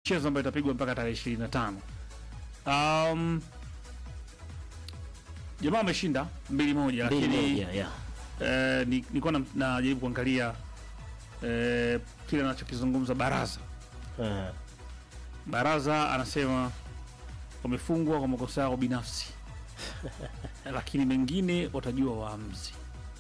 mchezo ambayo itapigwa mpaka tarehe ishirini na tano. Um, jamaa ameshinda mbili moja, Mbili lakini moja, yeah. eh, ni- nilikuwa na- najaribu kuangalia eh, kile anachokizungumza Baraza. Eh, Baraza anasema wamefungwa kwa makosa yao binafsi, lakini mengine watajua waamuzi.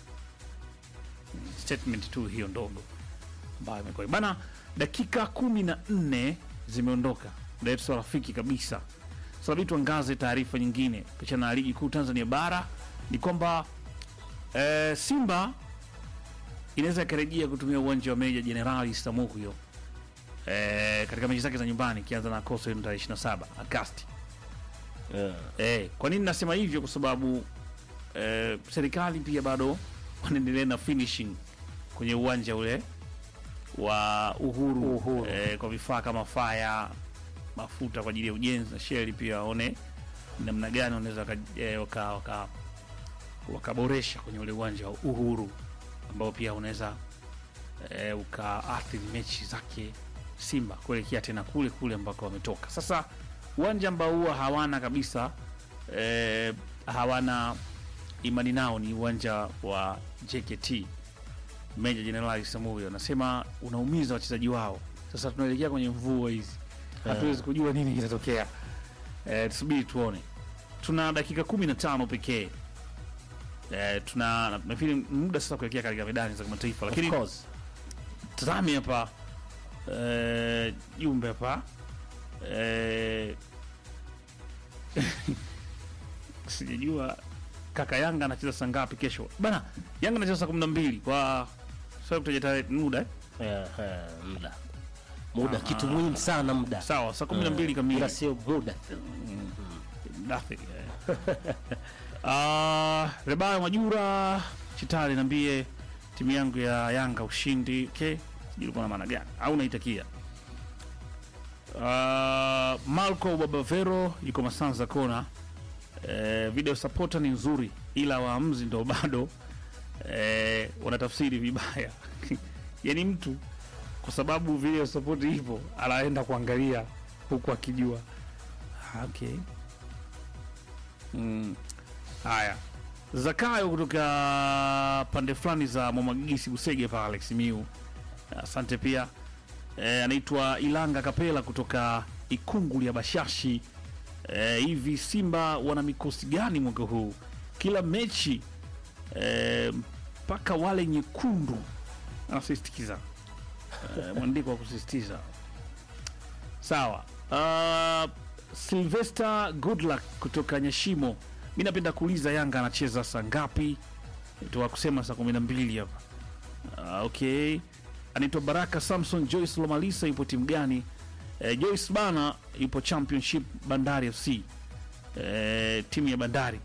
Statement tu hiyo ndogo ambayo imekuwa bana. Dakika kumi na nne zimeondoka, ndio yetu rafiki kabisa. Sasa bidi tuangaze taarifa nyingine kuhusiana na ligi kuu Tanzania bara ni kwamba eh, Simba inaweza ikarejea kutumia uwanja wa Meja Jenerali Samuhyo eh, katika mechi zake za nyumbani ikianza na Coastal Union tarehe 27 Agosti. eh. Eh, kwa nini nasema hivyo? Kwa sababu eh, serikali pia bado wanaendelea na finishing kwenye uwanja ule wa Uhuru, Uhuru. Eh, kwa vifaa kama faya, mafuta kwa ajili ya ujenzi na sheli pia waone namna gani wanaweza waka, eh, waka, waka, wakaboresha kwenye ule uwanja wa Uhuru ambao pia unaweza eh, ukaathiri mechi zake Simba kuelekea tena kule kule ambako wametoka. Sasa uwanja ambao huwa hawana kabisa eh, hawana imani nao ni uwanja wa JKT Meja Jenerali Samuel anasema unaumiza wachezaji wao. Sasa tunaelekea kwenye mvua hizi, hatuwezi kujua nini kitatokea. Eh, tusubiri tuone. Tuna dakika kumi na tano pekee. Eh, tuna nafikiri muda sasa kuelekea katika medani za kimataifa, Of lakini course. tazame hapa eh, jumbe hapa eh, sijajua kaka Yanga anacheza saa ngapi kesho bana. Yanga anacheza saa kumi na mbili kwa sasa kutaja tarehe muda eh? Eh, eh, muda muda Ah. kitu muhimu sana muda Sawa, saa kumi na mbili kamili ila sio muda Nothing, eh. Ah, Rebaya Majura Chitali, niambie timu yangu ya Yanga ushindi. Okay, sijui ulikuwa na maana gani au unaitakia. Ah, Marco Babavero yuko Masanza Kona. Eh, video supporter ni nzuri, ila waamuzi ndo bado eh, wanatafsiri vibaya yani mtu kwa sababu video support ipo anaenda kuangalia huku akijua Ah, okay. Mm. Haya, Zakayo kutoka pande fulani za Mwamagisi Busege pale Simiu, asante pia. E, anaitwa Ilanga Kapela kutoka Ikunguli ya Bashashi. E, hivi Simba wana mikosi gani mwaka huu? Kila mechi e, mpaka wale nyekundu anasisitiza e, mwandiko wa kusisitiza sawa. Uh, Sylvester Goodluck kutoka Nyashimo, mi napenda kuuliza Yanga anacheza saa ngapi? Toa kusema saa kumi na mbili hapa. Uh, okay, anaitwa Baraka Samson Joyce Lomalisa, yupo timu gani? Eh, Joyce bana yupo Championship Bandari FC, eh, timu ya Bandari.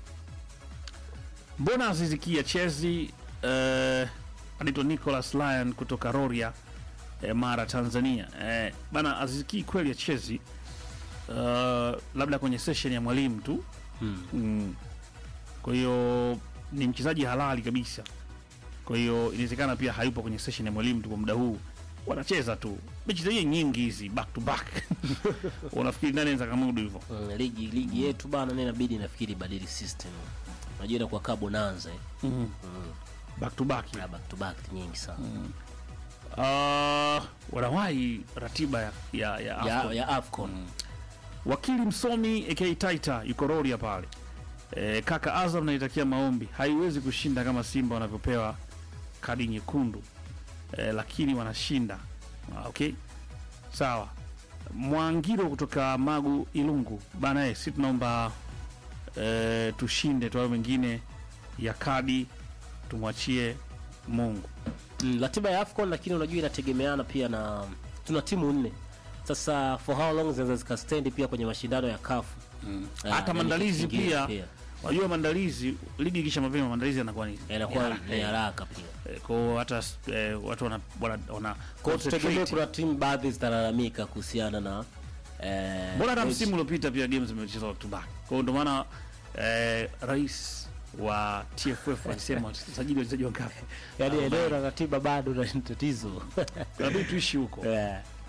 Mbona azizikia chezi? Eh, anaitwa Nicholas Lyon kutoka Roria eh, Mara Tanzania. Eh, bana aziziki kweli achezi uh, labda kwenye session ya mwalimu tu Hmm. mm. Kwa hiyo ni mchezaji halali kabisa. Kwa hiyo inawezekana pia hayupo kwenye session ya mwalimu tu kwa muda huu, wanacheza tu mechi zenyewe nyingi hizi back to back. Unafikiri nani anaweza kamudu hivyo? Mm, ligi ligi yetu bana, ni inabidi nafikiri ibadili system. Unajua inakuwa kaa bonanza eh. mm back to back Na back to back nyingi sana uh, wanawahi ratiba ya, ya, ya, ya, AFCON. ya Afcon Wakili msomi aka Taita yuko Roria pale. E, kaka Azam naitakia maombi, haiwezi kushinda kama Simba wanavyopewa kadi nyekundu e, lakini wanashinda. Ah, okay, sawa. Mwangiro kutoka Magu Ilungu bana, eh, si tunaomba e, tushinde tu, hayo mengine ya kadi tumwachie Mungu. mm, ratiba ya Afcon, lakini unajua inategemeana pia na tuna timu nne sasa, for how long zinaweza zikastendi pia kwenye mashindano ya CAF Ah, Hata na maandalizi kitu kingine pia, wajua maandalizi, ligi ikisha mapema maandalizi yanakuwa ni inakuwa ni- ni haraka pia. Eh, kwa hiyo hata eh, watu wana, wana, wana Kwa hiyo tutegemee concentrate. kuna timu baadhi zitalalamika kuhusiana na eh, Mbona hata mechi- msimu uliopita pia games zimechezwa back to back. Kwa hiyo ndio maana eh, rais wa TFF alisema tusajili wachezaji wangapi. yaani Ah, eneo la ratiba bado na tatizo Inabidi tuishi huko. Eh,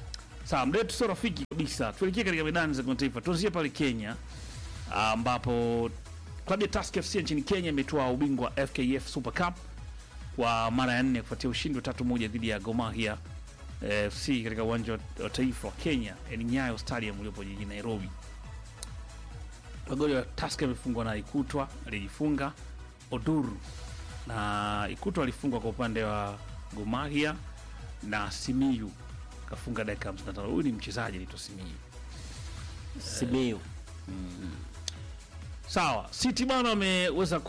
Sawa, muda wetu sio rafiki kabisa. Tuelekee katika medani za kimataifa. Tuanzie pale Kenya ambapo klabu ya Tusker FC nchini Kenya imetoa ubingwa wa FKF Super Cup kwa mara ya nne kufuatia ushindi wa tatu moja dhidi ya Gor Mahia eh, FC katika uwanja wa- wa taifa wa Kenya eh, Nyayo Stadium uliopo jijini Nairobi. Magoli ya Tusker yamefungwa na Ikutwa alijifunga Oduru na Ikutwa alifungwa kwa upande wa Gor Mahia na Simiyu kafunga dakika 55. Huyu ni mchezaji anaitwa Simiyu. Simiyu Sawa, City bwana wameweza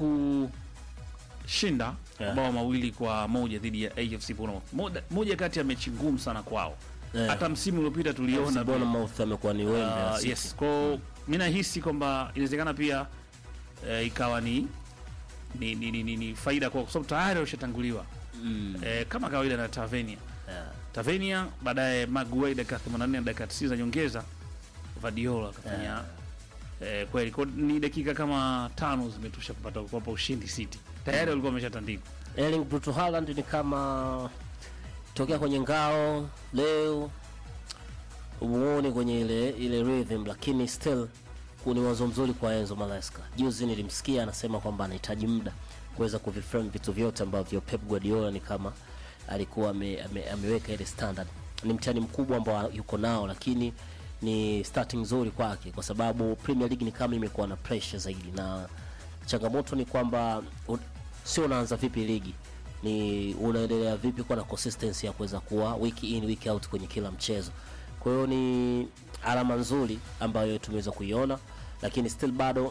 kushinda Yeah. mabao mawili kwa moja dhidi ya AFC Bournemouth. Moja, moja kati ya mechi ngumu sana kwao. Yeah. Hata msimu uliopita tuliona Bona Mouth amekuwa ni wembe uh, ya City. yes. Kwa mimi nahisi kwamba inawezekana pia eh, ikawa ni ni, ni, ni, ni, ni faida kwa kwa sababu tayari washatanguliwa Mm. eh, kama kawaida na Tavernier. Yeah. Tavernier baadaye Maguire dakika 84 na dakika 90 za nyongeza Vadiola akafanya eh, kweli kwa ni dakika kama tano zimetosha kupata kuwapa ushindi City. Tayari walikuwa wameshatandikwa. Erling Bruto Haaland ni kama tokea kwenye ngao leo umuone kwenye ile ile rhythm, lakini still ni wazo mzuri kwa Enzo Maresca. Juzi nilimsikia anasema kwamba anahitaji muda kuweza kuviframe vitu vyote ambavyo Pep Guardiola ni kama alikuwa ame, ame, ameweka ile standard. Ni mtihani mkubwa ambao yuko nao, lakini ni starting nzuri kwake kwa sababu Premier League ni kama imekuwa na pressure zaidi, na changamoto ni kwamba u- sio unaanza vipi ligi ni unaendelea vipi kuwa na consistency ya kuweza kuwa week in week out kwenye kila mchezo. Kwa hiyo ni alama nzuri ambayo tumeweza kuiona, lakini still bado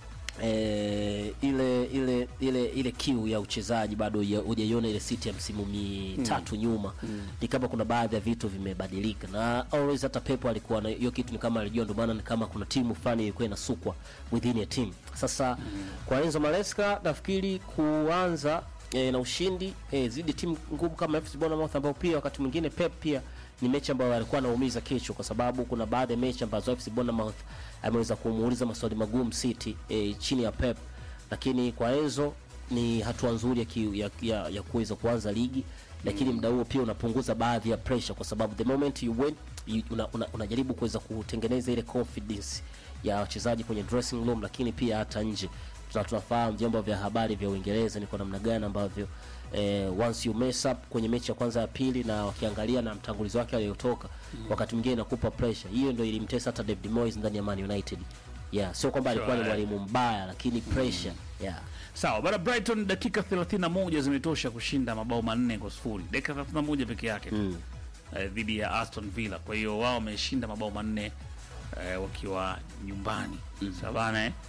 eh, ile ile ile ile kiu ya uchezaji bado huja- hujaiona ile City ya msimu mitatu nyuma. Ni kama kuna baadhi ya vitu vimebadilika, na always hata Pep alikuwa na hiyo kitu, ni kama alijua, ndio maana ni kama kuna timu fulani ilikuwa inasukwa within a team. Sasa kwa Enzo Maresca nafikiri kuanza eh, na ushindi eh, zidi timu ngumu kama FC Bournemouth ambao pia wakati mwingine Pep pia ni mechi ambayo alikuwa anaumiza kichwa kwa sababu kuna baadhi ya mechi ambazo FC Bournemouth ameweza kumuuliza maswali magumu City eh, chini ya Pep, lakini kwa Enzo ni hatua nzuri ya, ki, ya, ya, ya kuweza kuanza ligi, lakini muda huo pia unapunguza baadhi ya pressure kwa sababu the moment you win you, una, una, unajaribu kuweza kutengeneza ile confidence ya wachezaji kwenye dressing room, lakini pia hata nje tuna tunafahamu vyombo vya habari vya Uingereza ni kwa namna gani ambavyo eh, once you mess up kwenye mechi ya kwanza ya pili, na wakiangalia na mtangulizi wake aliyotoka wakati mwingine inakupa pressure hiyo. Ndio ilimtesa hata David Moyes ndani ya Man United. Yeah, sio kwamba alikuwa ni Sure, eh. mwalimu mbaya, lakini pressure yeah. Sawa, bana Brighton dakika 31 zimetosha kushinda mabao manne kwa sifuri. Dakika 31 peke yake tu. Mm. eh, dhidi ya Aston Villa. Kwa hiyo wao wameshinda mabao manne eh, wakiwa nyumbani. Sawa bana eh?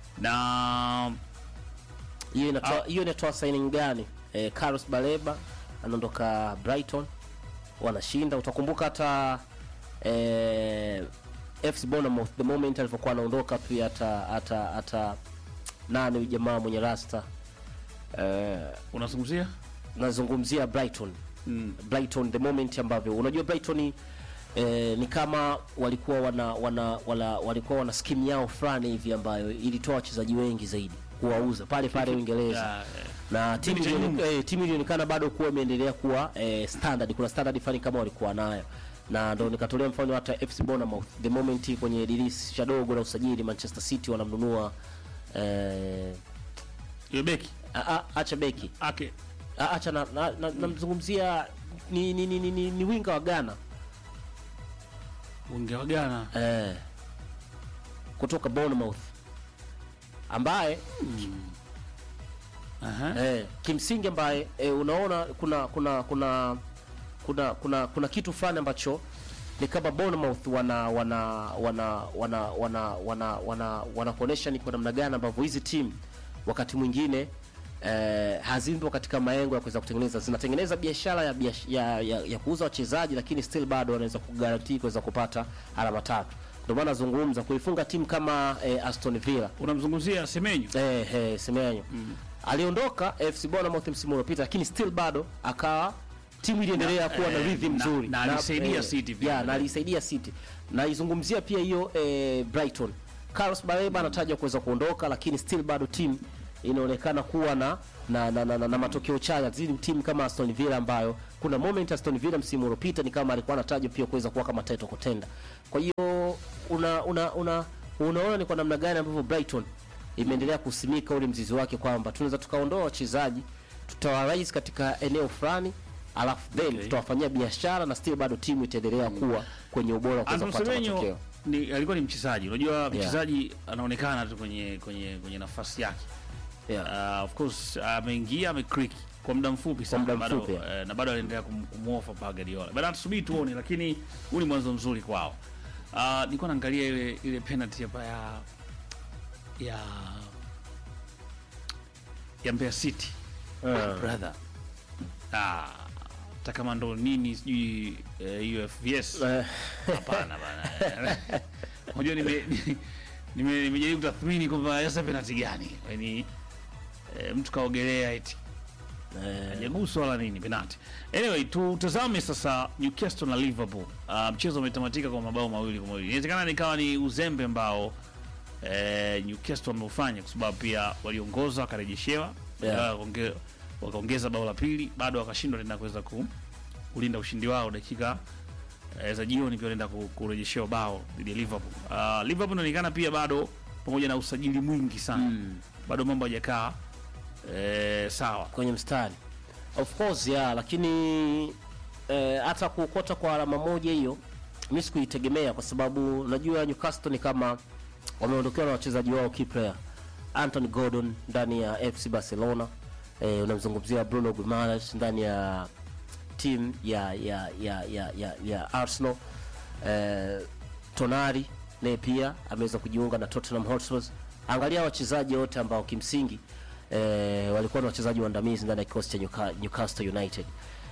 Na hiyo inatoa hiyo inatoa signing gani? Eh, Carlos Baleba anaondoka Brighton, wanashinda. Utakumbuka hata eh, FC Bournemouth the moment alivyokuwa anaondoka pia hata hata hata nani huyu jamaa mwenye rasta eh, unazungumzia nazungumzia Brighton mm. Brighton the moment ambavyo unajua Brighton ni, eh, ni kama walikuwa wana, wana, wana walikuwa wana scheme yao fulani hivi ambayo ilitoa wachezaji wengi zaidi kuwauza pale pale Uingereza Ya, eh, na timu Kipindi cha ilione- eh, timu ilionekana bado kuwa imeendelea kuwa eh, standard. Kuna standard fulani kama walikuwa nayo, na ndo nikatolea mfano hata FC Bournemouth the moment kwenye dirisha dogo la usajili Manchester City wanamnunua eh, yule beki a- a- acha beki ake A- acha na, na, na, namzungumzia ni, ni, ni, ni, ni, ni winga wa Ghana ungewagana eh, kutoka Bournemouth ambaye Aha. eh, kimsingi ambaye eh, unaona kuna kuna kuna kuna kuna kuna kitu fulani ambacho ni kama Bournemouth wana wana wana wana wana wana wana wanakuonesha ni kwa namna gani ambavyo hizi timu wakati mwingine eh, hazimbo katika maengo ya kuweza kutengeneza zinatengeneza biashara ya, biash, ya, ya, ya kuuza wachezaji lakini still bado wanaweza kugarantii kuweza kupata alama tatu. Ndio maana nazungumza kuifunga timu kama eh, Aston Villa unamzungumzia Semenyo Eh, eh, Semenyo aliondoka FC Bournemouth msimu uliopita, lakini still bado akawa timu iliendelea kuwa na eh, rhythm na- nzuri na alisaidia City vile yeah, vile. na alisaidia City. Naizungumzia pia hiyo eh, Brighton. Carlos Baleba anatajwa kuweza kuondoka, lakini still bado timu inaonekana kuwa na na, na, na, na, na matokeo chanya zidi timu kama Aston Villa ambayo kuna moment Aston Villa msimu uliopita ni kama alikuwa anatajwa pia kuweza kuwa kama title contender. Kwa hiyo una una una unaona ni kwa namna gani ambavyo Brighton imeendelea kusimika ule mzizi wake kwamba tunaweza tukaondoa wachezaji tutawaraise katika eneo fulani alafu then Okay. tutawafanyia biashara na still bado timu itaendelea kuwa kwenye ubora wa kuweza Anton kupata Semenyo matokeo. ni alikuwa ni mchezaji. Unajua mchezaji anaonekana tu kwenye kwenye kwenye nafasi yake. Yeah. Uh, of course ameingia ameclick kwa muda mfupi sana muda bado, mfupi, eh, na bado anaendelea kum- kumuofa pa Guardiola. Bado tusubiri tuone, lakini huu ni mwanzo mzuri kwao. Uh, nilikuwa naangalia ile ile penalty hapa ya ya ya Mbeya City Ah. brother. Ah, hata kama ndo nini sijui eh, UFVS Eh, hapana bana. Unajua nime nime- nimejaribu kutathmini kwamba sasa penalty gani? Yaani eh, mtu kaogelea eti eh, hajaguswa wala nini penalty. Anyway, tutazame sasa Newcastle na Liverpool. Uh, mchezo umetamatika kwa mabao mawili kwa mawili. Inawezekana nikawa ni uzembe ambao eh, Newcastle wameufanya kwa sababu pia waliongoza wakarejeshewa Yeah. yeah. wakaonge, wakaongeza bao la pili bado wakashindwa tena kuweza ku, kulinda ushindi wao dakika eh, za jioni pia wanaenda ku- kurejeshewa bao dhidi ya Liverpool. Uh, Liverpool inaonekana pia bado pamoja na usajili mwingi sana Mm. bado mambo hajakaa eh, sawa. kwenye mstari of course yeah, lakini eh, hata kuokota kwa alama moja hiyo mi sikuitegemea kwa sababu unajua Newcastle ni kama wameondokewa na wachezaji wao key player Anthony Gordon ndani ya FC Barcelona eh, unamzungumzia Bruno Guimaraes ndani ya team ya ya ya ya, ya, ya Arsenal eh, Tonari naye pia ameweza kujiunga na Tottenham Hotspur. Angalia wachezaji wote ambao kimsingi eh, walikuwa ni wachezaji waandamizi ndani ya kikosi cha Newca- Newcastle United.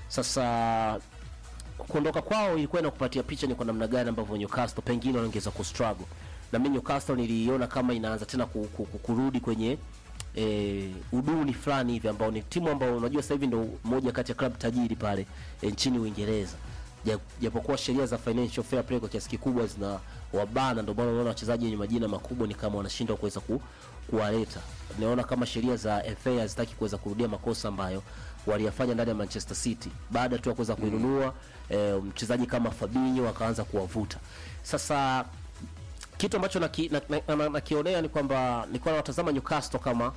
Sasa kuondoka kwao ilikuwa inakupatia picha ni kwa namna gani ambavyo Newcastle pengine wanaongeza kustruggle. Na mimi Newcastle niliiona kama inaanza tena ku, ku, ku, kurudi kwenye eh, uduni fulani hivi ambao ni timu ambao unajua sasa hivi ndio moja kati ya club tajiri pale eh, nchini Uingereza. Ja- Japokuwa sheria za financial fair play kwa kiasi kikubwa zina wabana, ndio maana unaona wachezaji wenye majina makubwa ni kama wanashindwa kuweza ku, kuwaleta. Naona kama sheria za FA hazitaki kuweza kurudia makosa ambayo waliyafanya ndani ya Manchester City baada tu ya kuweza kuinunua eh, mchezaji kama Fabinho akaanza kuwavuta. Sasa kitu ambacho nakionea na, na, na, nakionea ni kwamba nilikuwa nawatazama Newcastle kama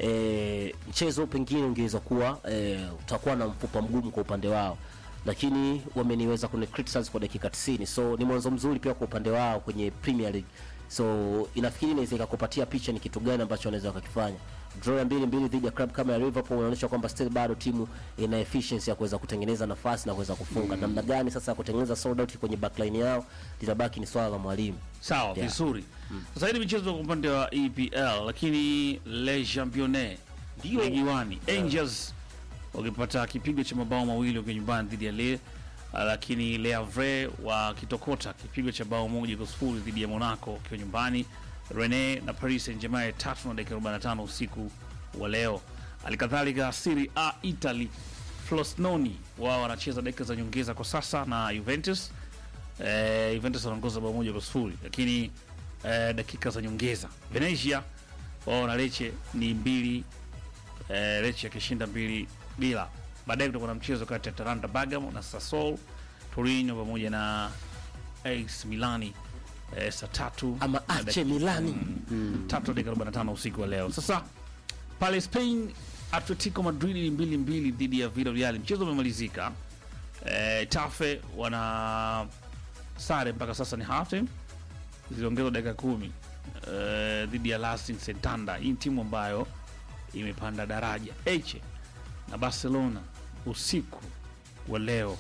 e, mchezo pengine ungeweza kuwa e, utakuwa na mfupa mgumu kwa upande wao, lakini wameniweza kuni criticize kwa dakika 90, so ni mwanzo mzuri pia kwa upande wao kwenye Premier League. So inafikiri inaweza ikakupatia picha ni kitu gani ambacho wanaweza wakakifanya. Draw ya mbili mbili dhidi ya club kama ya Liverpool inaonyesha kwamba still bado timu ina efficiency ya kuweza kutengeneza nafasi na kuweza kufunga. Namna gani sasa ya kutengeneza sold out kwenye backline yao litabaki ni swala la mwalimu. Sawa, Yeah. vizuri. Sasa hii ni michezo kwa upande wa EPL, lakini Le Championnat Ndio. ligi wani Angels wakipata kipigo cha mabao mawili wakiwa nyumbani dhidi ya Le, lakini Le Havre wakitokota kipigo cha bao moja kwa sifuri dhidi ya Monaco wakiwa nyumbani. Rene na Paris Saint-Germain tatu na dakika 45 usiku wa leo. Halikadhalika Serie A Italy, Frosinone wao wanacheza dakika za nyongeza kwa sasa na Juventus eh, Juventus wanaongoza bao moja kwa sifuri lakini eh, dakika za nyongeza Venezia wao na Lecce ni mbili eh, Lecce akishinda mbili bila. Baadaye kutakuwa na mchezo kati ya Atalanta Bergamo na Sassuolo, Torino pamoja na AS Milani eh, saa tatu Ama na Ache dakika- Milani. mm, tatu dakika 45 usiku wa leo. Sasa pale Spain Atletico Madrid ni mbili mbili dhidi ya Villarreal, mchezo umemalizika. Eh, Tafe wana sare mpaka sasa ni half time, ziliongezwa dakika kumi eh, dhidi ya Racing Santander. Hii ni timu ambayo imepanda daraja. Eche na Barcelona usiku wa leo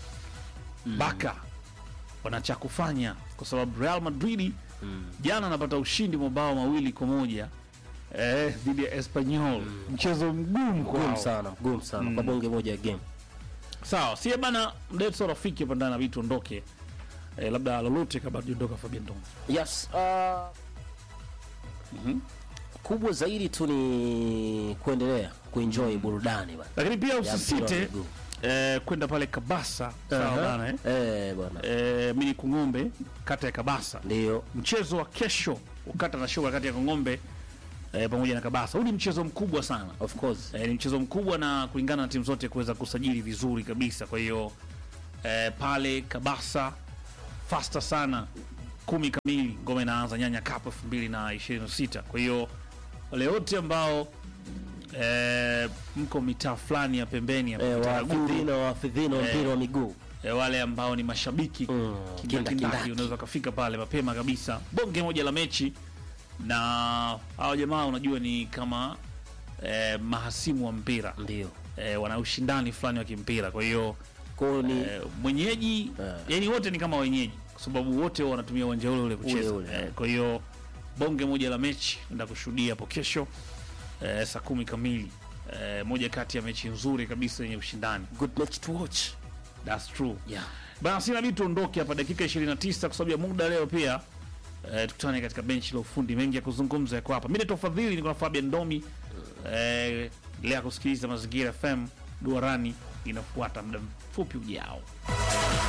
Baka wana cha kufanya kwa sababu Real Madrid jana anapata ushindi mabao mawili kwa moja eh, dhidi ya Espanyol, mchezo mgumu Mgumu kwao. sana, mgumu sana kwa bonge moja ya game. Sawa, sie bana, mdeto rafiki hapa ndani nabidi tuondoke, eh, labda lolote kabla tuondoka Fabian Dom. Yes, uh, kubwa zaidi tu ni kuendelea kuenjoy burudani bana. Lakini pia ya mpira wa usisite miguu. eh, kwenda pale Kabasa, sawa Aha. bana eh? Eh, bwana. Eh, mini Kung'ombe kata ya Kabasa Ndio. mchezo wa kesho ukata na shuka kati ya Kong'ombe eh, pamoja na Kabasa. Huu ni mchezo mkubwa sana of course eh, ni mchezo mkubwa na kulingana na timu zote kuweza kusajili vizuri kabisa. Kwa hiyo eh, pale Kabasa fasta sana, kumi kamili ngoma inaanza Nyanya Cup elfu mbili na ishirini na sita. Kwa hiyo wale wote ambao eh, mko mitaa fulani ya pembeni ya eh, Taraguru, wafidhino wafidhino Eh. mpira wa miguu eh, wale ambao ni mashabiki Mm, kindakindaki, kindakindaki. unaweza ukafika pale mapema kabisa, bonge moja la mechi na hao jamaa, unajua ni kama eh, mahasimu wa mpira ndio eh, wana ushindani fulani wa kimpira. Kwa hiyo kwao ni eh, mwenyeji Eh. yani wote ni kama wenyeji, kwa sababu wote wanatumia uwanja ule ule kucheza. Ule ule, Eh, eh. kwa hiyo bonge moja la mechi enda kushuhudia hapo kesho eh, saa kumi kamili eh, moja kati ya mechi nzuri kabisa yenye ushindani. good match to watch That's true. yeah Bana, sina bidi tuondoke hapa dakika 29 kwa sababu ya muda leo pia. Eh, tukutane katika benchi la ufundi, mengi ya kuzungumza yako hapa. Mimi naitwa Fadhili, niko na Fabian Ndomi. Eh, lea kusikiliza Mazingira FM, Duarani inafuata muda mfupi ujao.